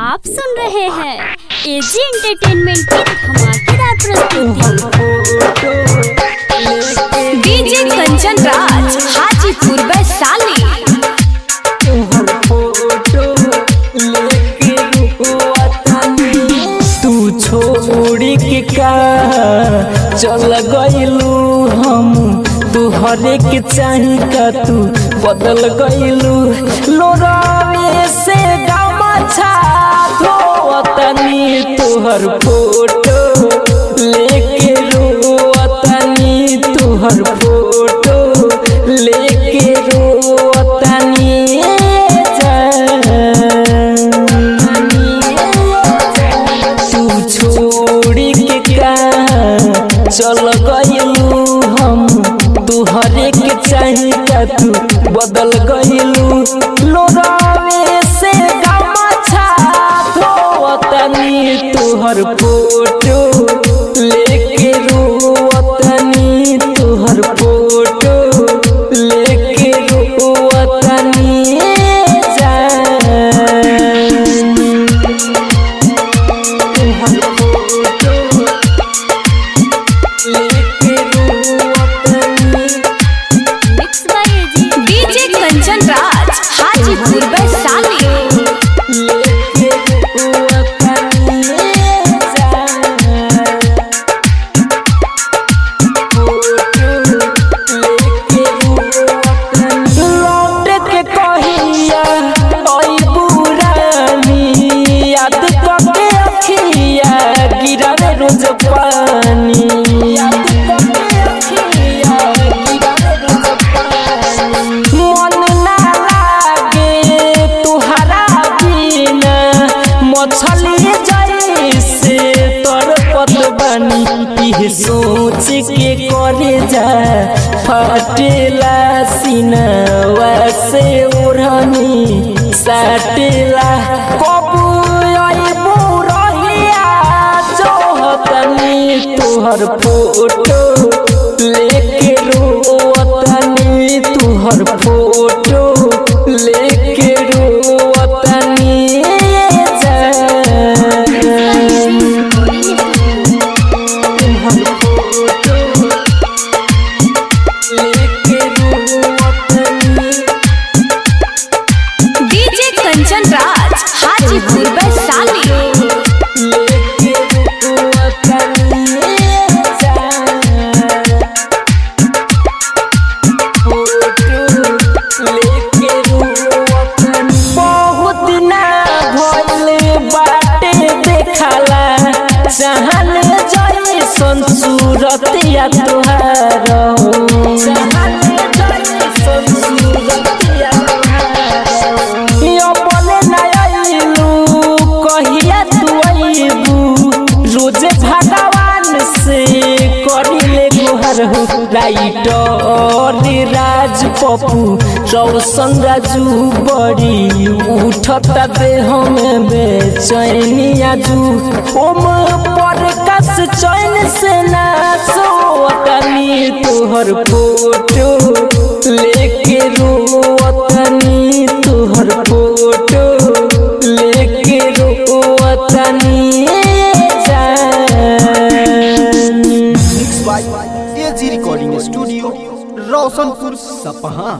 आप सुन रहे हैं एजी एंटरटेनमेंट की धमाकेदार प्रस्तुति डीजे कंचन राज हाजीपुर वैशाली तू छोड़ी के का चल गइलू हम तू हरे के चाही का तू बदल गइलू लोरावे से गामा छा धोवतनी तोहर फोटो लेके रोवतनी तोहर फोटो लेके रोवतनी तू छोड़ी के का चल गइलू हम तू हरे के चाही का तू बदल गइलू लोरावे से गामा छा धोवतनी तोहर फोटो लेके रोवतनी तोहर फोटो लेके रोवतनी जान mix by AG DJ Kanchan Raj Hajipur Vaishali लौट के कहिया ओई बुरानी याद करके अखिया गिरावे रोज पानी याद करके अखिया गिरावे रोज पानी मन ना लागे तुहरा बिना मछली जैसे तड़पत बानी इह सोच के करे जा फटेला सीनवा से ओढ़नी साटेला कबू अइबू रहिया जोहतनी तोहर फोटो लेके रोवतनी तोहर फोटो लेके रोवतनी जान तोहर फोटो लेके रोवतनी डीजे कंचन राज हाजीपुर वैशाली लेके रोवतनी जान बहुत ना भइल बाटे देखला चाहल जैसन सूरतिया तुहार चाहल जैसन सूरतिया अपने ना अइलू कहिया तू अइबू रोजे भगवान से करिले गुहर हो राइटर राज पप्पू रौशन राजू बड़ी उठता देह में बेचैनी आजू ओम पर कस चैन से ना सोतनी तोहर फोटो लेके रोवतनी तोहर फोटो लेके रोवतनी जान mix by AG recording studio Roshanpur सपहा